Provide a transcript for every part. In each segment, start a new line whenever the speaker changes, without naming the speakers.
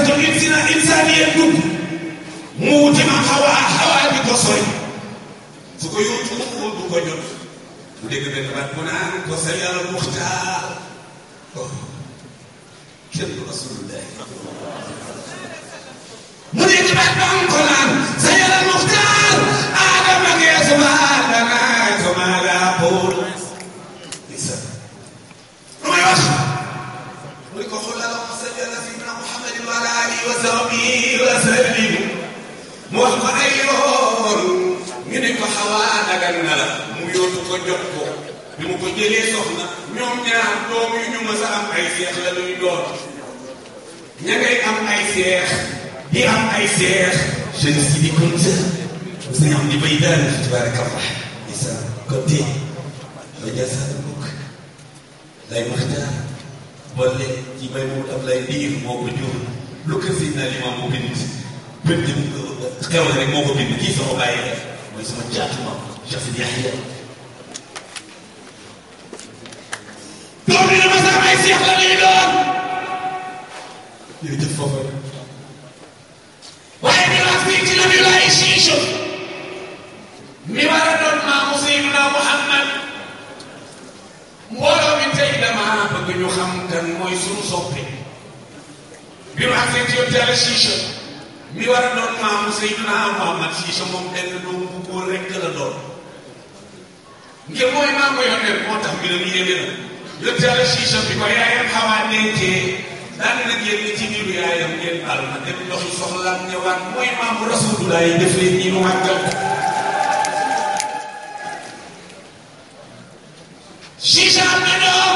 xalqatul insina insaniya dugg mu wuti ma xawaa xawaa di ko sooy su ko yóotu du ko jot mu dégg benn baat mu naan ko sa yàlla muxtaar kenn du rasulullah mu dégg baat ba am ko naan sa yàlla muxtaar aadama ngee suma dana suma laa pool isa lu may wax mu ne ko xul allahumma salli ala sayyidina muhammadin wa ala alihi wa sahbihi wa sallim mu wax ko ay yoon ñu ne ko xawaa dagan na la mu yóotu ko jot ko bi mu ko jëlee soxna ñoom ñaar doom yu ñu mës a am ay seex la luy doon ña ngay am ay seex di am ay seex jeune si di Kunta sëñ am di bay daal tabarakallah isa côté ba jasaar mbokk lay maxtaar boole ci may moom am lay diir moo ko jur lu ko si naa limaam moo bind bind xew rek moo ko bind kii sama bàyyi la mooy sama caatuma Chafid Yahya doom yi dama sax ay seex la ñuy doon jërëjëf foofu waaye ñu wax fii ci nabi laay siisu mi war a doon maamu Seydina Muhammad mbooloo mi tey dama bëgg ñu xam kan mooy sunu soppe bi mu àgsee ci yóbbu yàlla siisu mi war a doon maamu Seydina Muhammad siisu moom benn doom bu góor rekk la doon ngir mooy maamu yónnee moo tax mbiram yéeme na yóbbu yàlla siisu bi ko yaayam xawaa dencee daan na génn ci biiru yaayam ngeen baal ma dem doxi soxlaam ñëwaat mooy maamu rasulullah yi def leen nii mu màggal Siisa am na doom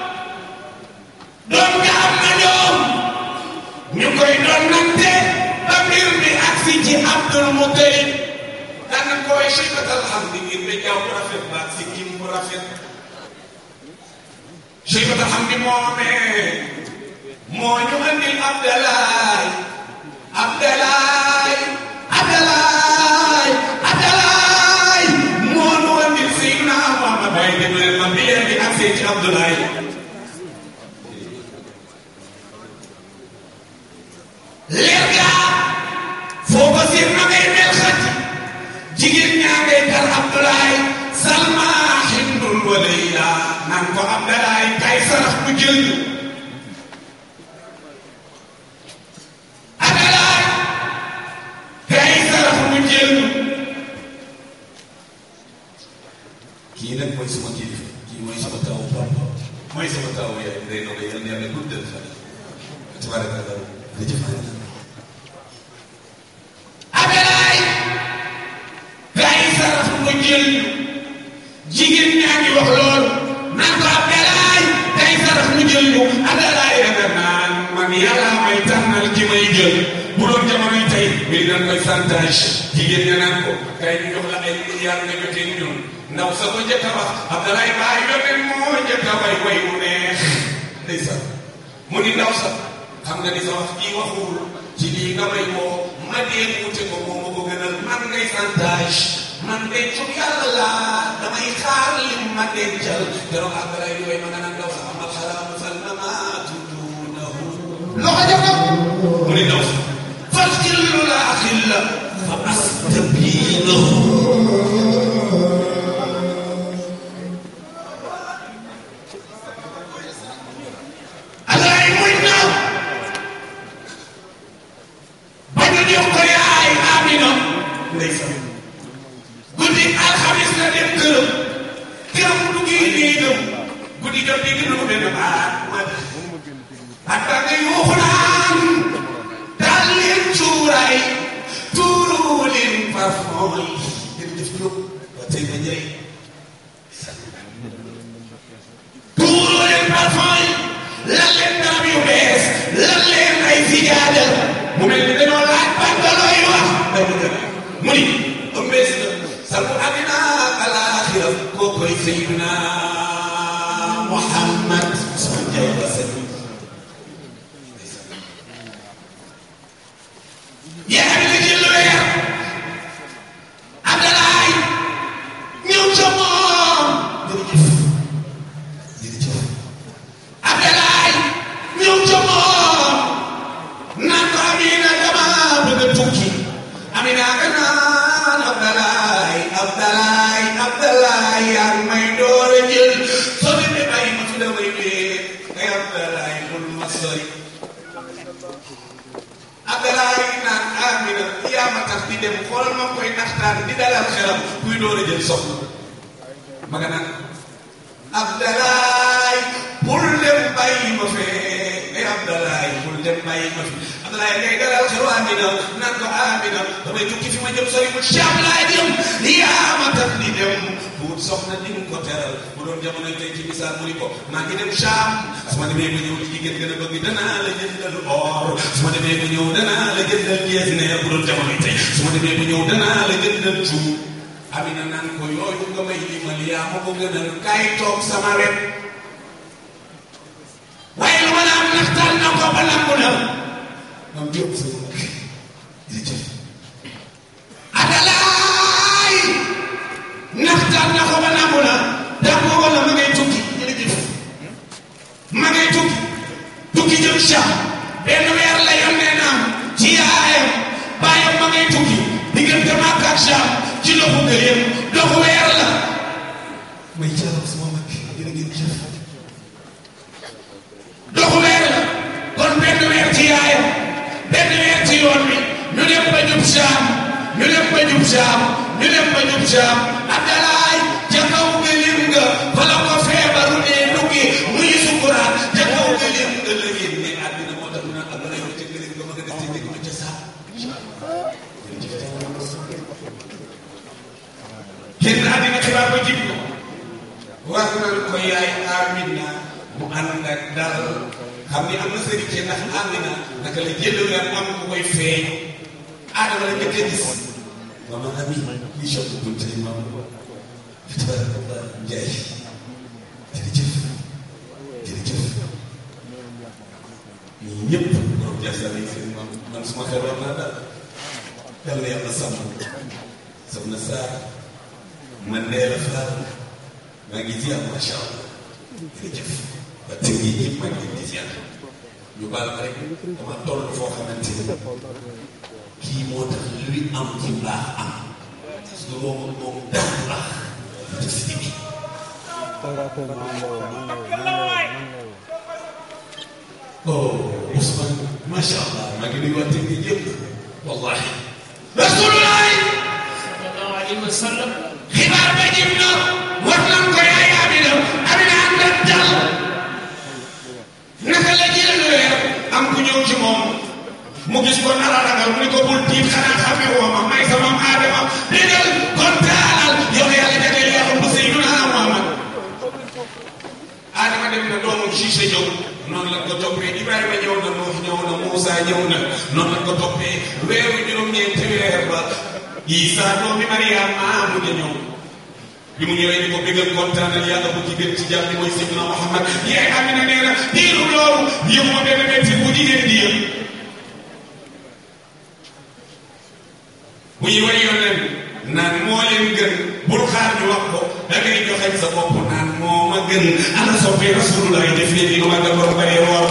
doom nga am na doom ñu koy doon nante ba mbir mi agsi ci Abdul Mutalib daan na koy Seybatal Hamdi ngir ba jaww bu rafet ba si kim bu rafet Seybatal Hamdi moomee moo ñu andil Abdalaay Abdalaay Abdalaay Abdalaay moo ñu andil Seydina Muhammad waaye déglu leen ma bi leen di agsee ci Abdalaay leer gaa foo ko siir na ngay mel xaj jigéen ñaa ngay tar Abdalaay Salma Hindul wa Layla naan ko Abdalaay kay sarax bu jël ñu Abdalaay kay sarax bu jël ñu kii nag mooy sama kilifa kii mooy sama tawu papa mooy sama tawu yaay day doog a yal na yàlla guddal fan tabaarakallah jërëjëf Abdalaay kay sarax bu jël ñu jigéen ñaa ngi wax loolu naan ko Abdalaay kay sarax mu jël ñu Abdalaay danga naan man yàlla may tànnal ki may jël bu doon jamonoy tey mbir dañ koy santage jigéen ña naan ko kay ñu jox la ay milliards nga jotee ñun ndaw sa ko njëkk a wax Abdalaay baay yónnee moo njëkk a way way mu neex ndeysaan mu ni ndaw sa xam nga ni sa wax kii waxul ci lii nga may woo ma dee muute ko moo ma ko gënal man ngay santage man dencum yàlla laa damay xaar lim ma dencal keroog Abdalaay di way ma nga naan ndaw sa amal xaraamu fal na maa tudduunahu loxo jëf na mu ni ndaw sa fal xillu laa xilla fa astabiinahu Abdalaay muy naaw ba ñu jox ko yaay Amina ndeysaan guddi alxamis la dem këram këram mu duggee néegam guddi jot dégg na ko benn baat ma baat baa nga yuuxu naan daal leen cuuraay tuuru leen parfum yi jërëjëf Diop ba tey nga njëriñ tuuru leen parfum yi lan leen darab yu bees lan leen ay sijaada mu mel ni dañoo laaj baat ba looy wax mu ni ëmbees na salmu adina alaaxira koo koy Seydina Muhammad sama jaay ba set yaa ngi la jël weer Abdalaay ñëw ca moom jërëjëf jërëjëf Abdalaay ñëw ca moom naan ko naxtaan di dalal xelam kuy door a jël soxna ma nga naan Abdalaay bul dem bàyyi ma fee ay Abdalaay bul dem bàyyi ma fi Abdalaay ngay dalal xelu Amina naan ko Amina damay tukki fi ma jëm sori mu Caam laa jëm yaa ma tax di dem buut soxna di nga ko teral bu doon jamono tey ci misaal mu ni ko maa ngi dem Caam su ma demee ba ñëw li jigéen gën a bëgg danaa la jëndal or su ma demee ba ñëw danaa la jëndal jeesineer bu doon jamono tey su ma demee ba ñëw danaa la jëndal cuub Amina naan ko yooyu nga may limal yaa ma ko gënal kaay toog sama wet waaye lu ma la am naxtaan na ko ba lambu na moom jóg sa jërëjëf Adalaay naxtaan na ko ba lambu na daa ko wala ma ngay tukki jërëjëf ma ngay tukki tukki jëm Saam benn weer la yónnee naam ci yaayam baayam ma ngay tukki diggante Makka ak Saam ci doxu gëléem doxu weer la may jaaral sama mag jërë ngeen jëf doxu weer la kon benn weer ci yaayam benn weer ci yoon bi ñu dem ba jub Saam ñu dem ba jub Saam ñu dem ba jub Saam Abdalaay ca kaw gëléem nga fa la ko feebaru dee duggi muy sukuraat ca kaw gëléem nga la génne àddina moo tax mu naan Abdalaay ma ca gëléem nga ma nga def ci dégg ma ca Saam génn àddina xibaar ba jib ko war nañ ko yaay Amina mu ànd ak dal xam ni am na sëriñ ci ndax Amina naka la jël weer am ku koy feeñ aadama la njëkk a gis mama ami li choc buñ tey mam tabarakallah njaay jërëjëf jërëjëf ñii ñëpp borom jasal yi seen mam man suma xel war naa dal yal na yàlla sàmm soxna Sarr man dee la faal maa ngi ziar macha allah jërëjëf ba tey jii ñëpp maa ngi leen di ziar ñu baal ma rek dama toll foo xamante ni kii moo tax luy am ci mbaax am parce que moom moom dara baax te si bi oh Ousmane macha allah maa ngi nuyu waa tey jii yëpp wallahi rasulullah
sallallahu alayhi wa sallam
xibaar ba jëm na war nañ ko yaay Amina Amina ànd ak dal naka la jël weer am ku ñëw ci moom mu gis ko nar a ragal mu ni ko bul tiit xanaa xamee woo ma may sama Adama digal kontaanal yow yàlla jagleel yaa bu Seydina Muhammad Adama dem na doomu Cissé ñëw noonu lañ ko toppee Ibrahima ñëw na Nuux ñëw na Moussa ñëw na noonu lañ ko toppee weeru juróom-ñeenti weer ba Isa doomi Mariama mu ngi ñëw bi mu ñëwee ni ko bëggal kontaanal yàlla bu ci gën ci jàmm ni mooy Seydina Muhammad yaay Amina nee na diiru loolu yëpp ma benn métti bu jigéen di yëpp bu ñu way yoneen naan moo leen gën bul xaar ñu wax ko da ngay joxañ sa bopp naan moo ma gën ana soppee rasulullah def leen ni lu ma nga borom baree woor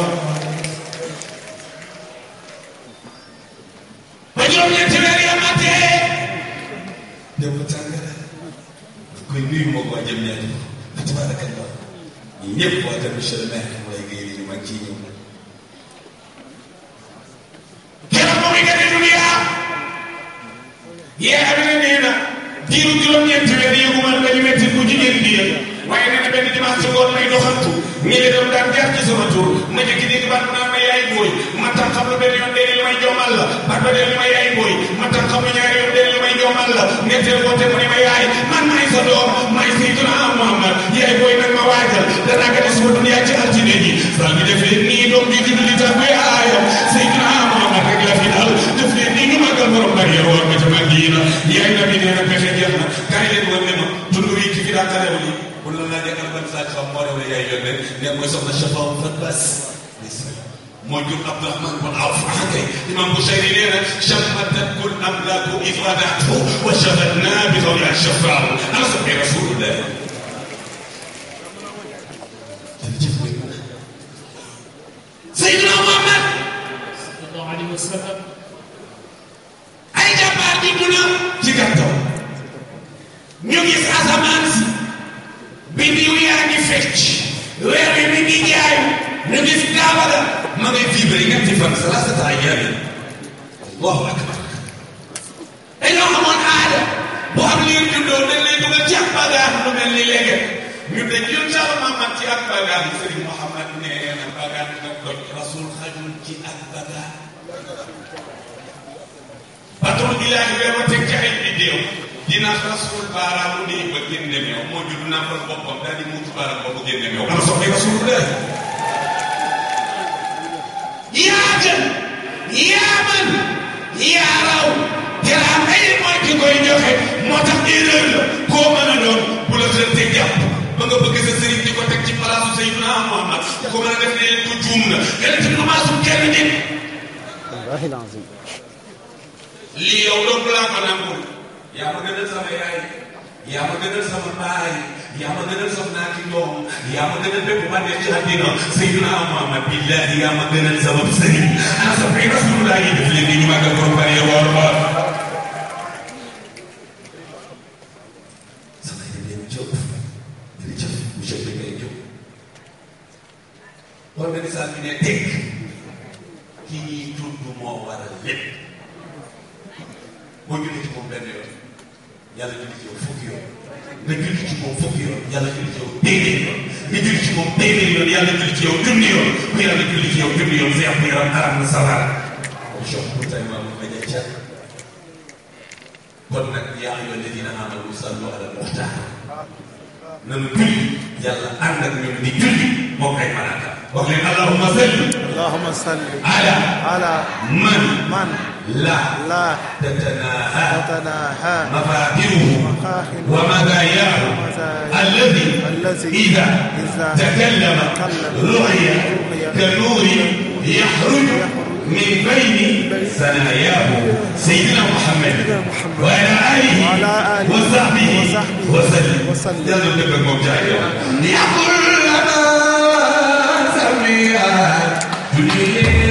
ba juróom-ñeenti weer ya matee dem ba tàngara koy nuyu moo ko waa jëm ñaari fa tabarakallah ñi ñëpp waa tam monsieur le maire mu lay géy ni mag ciy ñëw keroog ba muy gane dunia yee Amina nee na diiru juróom-ñeenti weer yëguma dañu metti bu jigéen di yëg waaye nee na benn dimanche ngoon may doxantu ñi leen doon daan jaar ci sama tur ma jëkki dégg baat mu naan ma yaay booy ma tam xam lu benn yoon dee li may joomal la baat ba dee li ma yaay booy ma tam xam lu ñaari yoon dee li may joomal la ñetteel ko te mu ne ma yaay man maay sa doom maay Seydina Muhammad yaay booy nag ma waajal danaa gane suma dunya ci altine ji saa ngi defee nii doom ji judd di tax bay aayam Seydina Muhammad rek la fi dal def leen nii ñu màggal borom bari yow war ma ca Madina yaay na bi nee na pexe jeex na kaay leen war ne ma tund wi ki fi daa karew li bu la laajee kan ban saa xam moo rew yaay yónnee ne mooy soxna Chafa Fat Bas moo jur Abdourahman bun Awf kay imam Busayri nee na chammatat kul amlaaku id wadaatu wa shafatna bi tawli ashafaaw ana sabbi rasulullah Seydina Muhammad
sallallahu alayhi wa sallam
ay jàmbaar di mun a ci gàttal ñu gis asamaan si biddiw yaa ngi fecc weer wi mi ngi jaayu ñu gis kaaba ga ma ngay vibré ñetti fan salaasata ayyaam allahu akbar dañoo xamoon aada juddoo dañ lay dugal ci ak bagaan lu mel ni léegi ñu dañ jël Cheikh Mahamad ci ak bagaan Serigne Mouhamad nee na bagaan nga doj rasul xajul ci ak bagaan patron bi laa ngi ma teg ci ay vidéo dina rasul baaraamu nii ba génne meew moo judd nàmpal boppam daal di muutu baaraam boobu génne meew ana soxla rasulullah yaa gën yaa man yaa raw teraam ay mooy ki koy joxe moo tax erreur la koo mën a doon bu la xënte jàpp ba nga bëgg sa sëriñ di ko teg ci palaasu Seydina Muhammad ku ko mën a def ne leen ko juum na yonent bi maasum kenn nit
wallahi lazim
lii yow dong laa ko nangul yaa ma gënal sama yaay yaa ma gënal sama baay yaa ma gënal sama naati doom yaa ma gënal bépp bànneex ci àddina Seydina Muhammad billahi yaa ma gënal sama sëriñ ana sa fay rasulullah yi def leen ni ñu màggal ko bari woor ba sama yéen jóg jërëjëf monsieur bi ngay jóg organisation bi ne teg ki ñuy tudd moo waral lépp boo julli ci moom benn yoon yàlla julli ci yow fukki yoon nga julli ci moom fukki yoon yàlla julli ci yow téeméer yoon nga julli ci moom téeméer yoon yàlla julli ci yow junni yoon ku yàlla julli ci yow junni yoon sa yàpp yaram aram na sawar jox bu tay maam ma ja ca kon nag yaa ayyuha alladina amanu sallu ala muxtaar nanu julli yàlla ànd ak ñun di julli moom ay malaaka wax leen allahumma salli
allahumma salli
ala
ala
man
man
la
la
tatanaha
tatanaha
مفاتيحه
مفاتيحه
ومزاياه
ومزاياه
الذي
الذي
إذا
إذا
تكلم
تكلم
رؤي
رؤي
كنور يخرج من بين ثناياه سيدنا محمد وعلى آله
وعلى آله
وصحبه
وصحبه
وسلم
وسلم.
يلا نبقى موجع يقول لنا سميعا